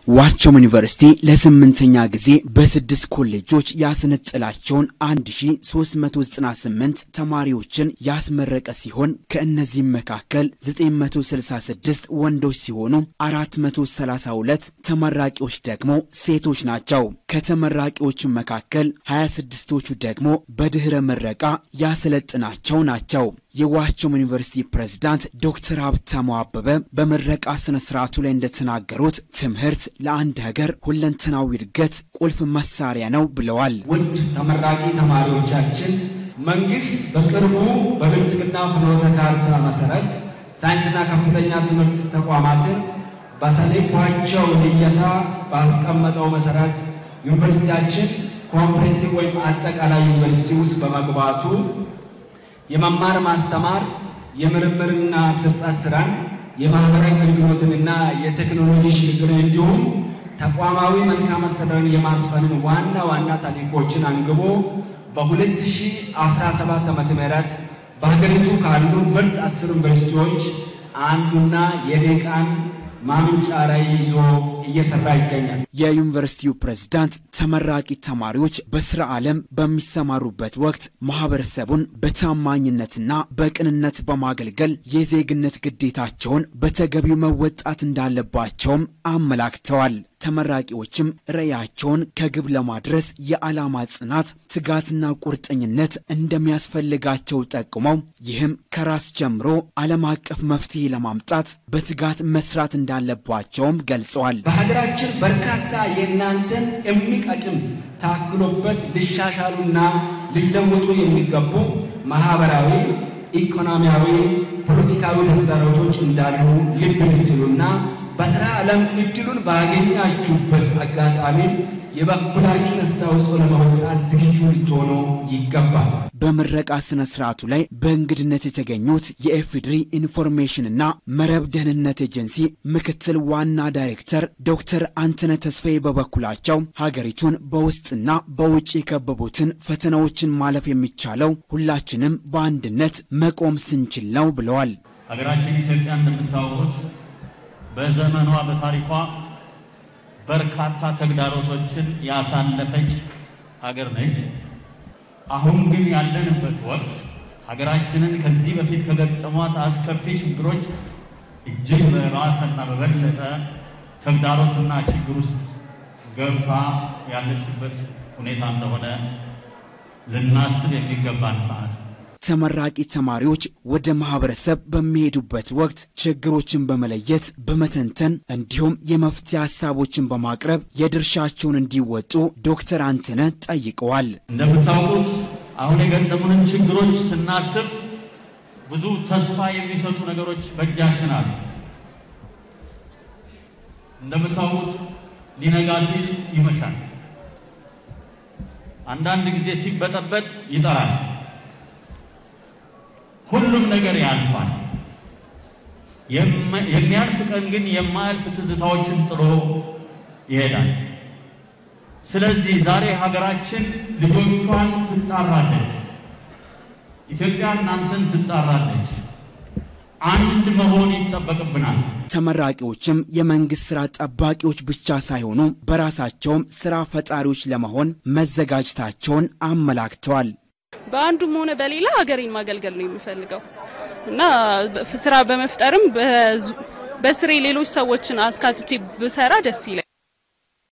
ዋቸሞ ዩኒቨርሲቲ ለስምንተኛ ጊዜ በስድስት ኮሌጆች ያስነጥላቸውን 1398 ተማሪዎችን ያስመረቀ ሲሆን ከእነዚህም መካከል 966 ወንዶች ሲሆኑ 432 ተመራቂዎች ደግሞ ሴቶች ናቸው። ከተመራቂዎቹ መካከል 26ቶቹ ደግሞ በድኅረ ምረቃ ያሰለጥናቸው ናቸው። የዋቸሞ ዩኒቨርሲቲ ፕሬዝዳንት ዶክተር ሀብታሙ አበበ በምረቃ ስነ ስርዓቱ ላይ እንደተናገሩት ትምህርት ለአንድ ሀገር ሁለንተናዊ እድገት ቁልፍ መሳሪያ ነው ብለዋል። ውድ ተመራቂ ተማሪዎቻችን መንግስት በቅርቡ በብልጽግና ፍኖተ ካርታ መሰረት ሳይንስና ከፍተኛ ትምህርት ተቋማትን በተለይኳቸው ልየታ ባስቀመጠው መሰረት ዩኒቨርሲቲያችን ኮምፕሬንሲቭ ወይም አጠቃላይ ዩኒቨርሲቲ ውስጥ በመግባቱ የመማር ማስተማር የምርምርና ስርጸት ስራን የማህበራዊ አገልግሎትንና የቴክኖሎጂ ሽግግርን እንዲሁም ተቋማዊ መልካም አስተዳደርን የማስፈንን ዋና ዋና ተልዕኮችን አንግቦ በ2017 ዓ.ም በሀገሪቱ ካሉ ምርጥ አስር ዩኒቨርሲቲዎች አንዱና የዴቃን ማምንጫ ላይ ይዞ እየሰራ ይገኛል። የዩኒቨርሲቲው ፕሬዝዳንት ተመራቂ ተማሪዎች በስራ ዓለም በሚሰማሩበት ወቅት ማህበረሰቡን በታማኝነትና በቅንነት በማገልገል የዜግነት ግዴታቸውን በተገቢው መወጣት እንዳለባቸውም አመላክተዋል። ተመራቂዎችም ራዕያቸውን ከግብ ለማድረስ የዓላማ ጽናት፣ ትጋትና ቁርጠኝነት እንደሚያስፈልጋቸው ጠቁመው ይህም ከራስ ጀምሮ ዓለም አቀፍ መፍትሄ ለማምጣት በትጋት መስራት እንዳለባቸውም ገልጸዋል። በሀገራችን በርካታ የእናንተን እምቅ አቅም ታክሎበት ሊሻሻሉና ሊለወጡ የሚገቡ ማህበራዊ፣ ኢኮኖሚያዊ፣ ፖለቲካዊ ተግዳሮቶች እንዳሉ ልብ ልትሉና በስራ ዓለም እድሉን ባገኛችሁበት አጋጣሚ የበኩላችሁን አስተዋጽኦ ለመወጣት ዝግጁ ልትሆኑ ይገባል። በምረቃ ስነ ስርዓቱ ላይ በእንግድነት የተገኙት የኤፍድሪ ኢንፎርሜሽንና መረብ ደህንነት ኤጀንሲ ምክትል ዋና ዳይሬክተር ዶክተር አንተነ ተስፋዬ በበኩላቸው ሀገሪቱን በውስጥና በውጭ የከበቡትን ፈተናዎችን ማለፍ የሚቻለው ሁላችንም በአንድነት መቆም ስንችል ነው ብለዋል። ሀገራችን ኢትዮጵያ እንደምታወቁት በዘመኗ በታሪኳ በርካታ ተግዳሮቶችን ያሳለፈች ሀገር ነች። አሁን ግን ያለንበት ወቅት ሀገራችንን ከዚህ በፊት ከገጠሟት አስከፊ ችግሮች እጅግ በባሰና በበለጠ ተግዳሮትና ችግር ውስጥ ገብታ ያለችበት ሁኔታ እንደሆነ ልናስብ የሚገባን ሰዓት ነው። ተመራቂ ተማሪዎች ወደ ማህበረሰብ በሚሄዱበት ወቅት ችግሮችን በመለየት በመተንተን እንዲሁም የመፍትሄ ሀሳቦችን በማቅረብ የድርሻቸውን እንዲወጡ ዶክተር አንተነ ጠይቀዋል። እንደምታውቁት አሁን የገጠሙንን ችግሮች ስናስብ ብዙ ተስፋ የሚሰጡ ነገሮች በእጃችን አሉ። እንደምታውቁት ሊነጋ ሲል ይመሻል። አንዳንድ ጊዜ ሲበጠበጥ ይጠራል። ሁሉም ነገር ያልፋል። የሚያልፍ ቀን ግን የማያልፍ ትዝታዎችን ጥሎ ይሄዳል። ስለዚህ ዛሬ ሀገራችን ልጆቿን ትጣራለች። ኢትዮጵያ እናንተን ትጣራለች። አንድ መሆን ይጠበቅብናል። ተመራቂዎችም የመንግስት ስራ ጠባቂዎች ብቻ ሳይሆኑ በራሳቸውም ስራ ፈጣሪዎች ለመሆን መዘጋጀታቸውን አመላክተዋል። በአንዱም ሆነ በሌላ ሀገሬን ማገልገል ነው የምፈልገው እና ስራ በመፍጠርም በስሬ ሌሎች ሰዎችን አስካትቼ ብሰራ ደስ ይላል።